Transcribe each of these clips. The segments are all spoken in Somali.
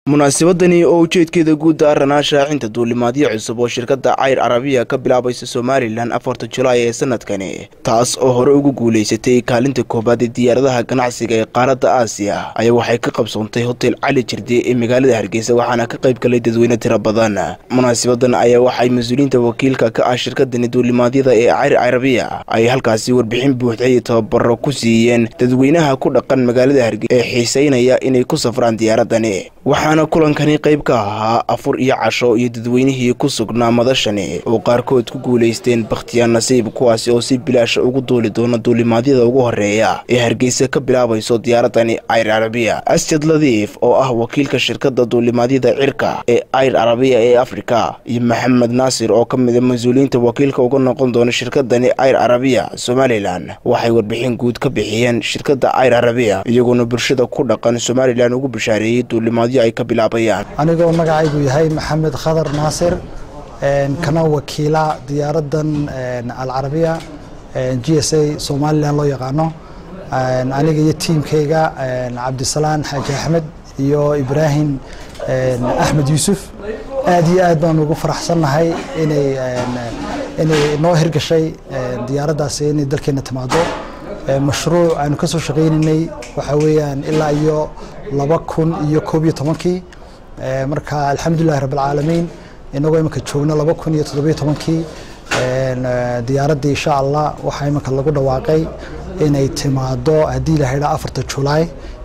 munaasabadani oo ujeedkeeda guud daaranaa shaacinta duulimaadyo cusub oo shirkadda cayr carabiya ka bilaabaysa somalilan afarta julaay ee sanadkani taas oo hore ugu guulaysatay kaalinta koobaad ee diyaaradaha ganacsiga ee qaaradda aasiya ayaa waxay ka qabsoontay hotel cali jirde ee magaalada hargeysa waxaana ka qayb galay dadweyne tiro badan munaasabadan ayaa waxay mas-uuliyiinta wakiilka ka ah shirkadani duulimaadyada ee cayr carabiya ay halkaasi warbixin buuxda iyo tababaro ku siiyeen dadweynaha ku dhaqan magaalada hargeysa ee xiiseynaya inay ku safraan diyaaradani waxaana kulankani qayb ka ahaa afur iyo casho iyo dadweynihii ku sugnaa madashani oo qaarkood ku guulaysteen bakhtiyaan nasiib kuwaasi oo si bilaasha ugu duuli doona duulimaadyada ugu horeeya ee hargeysa ka bilaabayso diyaaradani cayr carabiya asjad ladiif oo ah wakiilka shirkadda duulimaadyada cirka ee cayr carabiya ee afrika iyo maxamed naasir oo ka mida mas-uuliyiinta wakiilka uga noqon doona shirkadani cayr carabiya somalilan waxay warbixin guud ka bixiyeen shirkadda cayr carabiya iyagoona bulshada ku dhaqan somalilan ugu bishaareeyey duulimaadyo ay ka bilaabayaan anigoo magacaygu yahay maxamed khadar naasir kana wakiila diyaaradan alcarabiya g s a somalilan loo yaqaano aniga iyo tiimkayga cabdisalaan xaaji axmed iyo ibraahim axmed yuusuf aad iyo aad baan ugu faraxsannahay inay inay noo hirgashay diyaaraddaasi inay dalkeena timaado mashruuc aanu ka soo shaqaynaynay waxaa weeyaan ilaa iyo laba kun iyo koob iyo tobankii marka alxamdulilahi rabbilcaalamiin inagoo iminka joogno laba kun iyo toddobiyo tobankii diyaaraddii insha allah waxaa iminka lagu dhawaaqay inay timaado haddii la haydhaa afarta julaay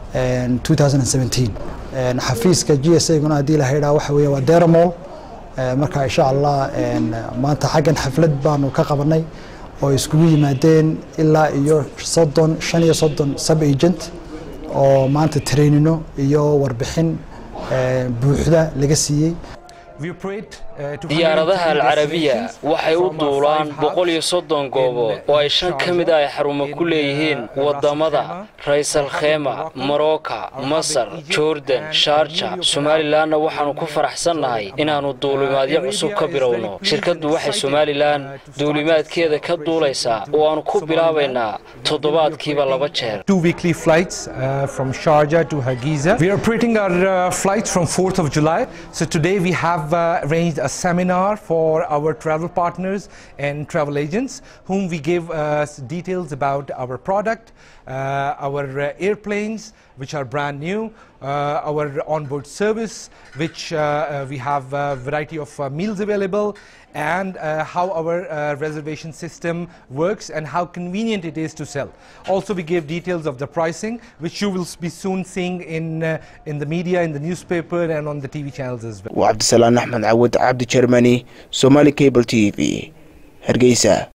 xafiiska g s aguna haddii la haydhaa waxa weya waa deramol marka insha allah maanta xaggan xaflad baanu ka qabanay oo iskugu yimaadeen ilaa iyo soddon shan iyo soddon sub agent oo maanta trainino iyo warbixin buuxda laga siiyey diyaaradaha alcarabiya waxay u duulaan boqol iyo soddon goobood oo ay shan ka mid a ay xarumo ku leeyihiin waddamada raysal khema morocca masar jordan sharja somalilanna waxaannu ku faraxsannahay inaannu duulimaadyo cusub ka bilowno shirkaddu waxay somalilan duulimaadkeeda ka duulaysaa oo aannu ku bilaabaynaa toddobaadkiiba laba jeer have uh, arranged a seminar for our travel partners and travel agents whom we give uh, details about our product, uh, our uh, airplanes which are brand new, uh, our onboard service which uh, uh, we have a variety of uh, meals available and uh, how our uh, reservation system works and how convenient it is to sell. Also we give details of the pricing which you will be soon seeing in, uh, in the media, in the newspaper and on the TV channels as well. waa cabdisalaan axmed cawad cabdi jermani somali cable t v hargeysa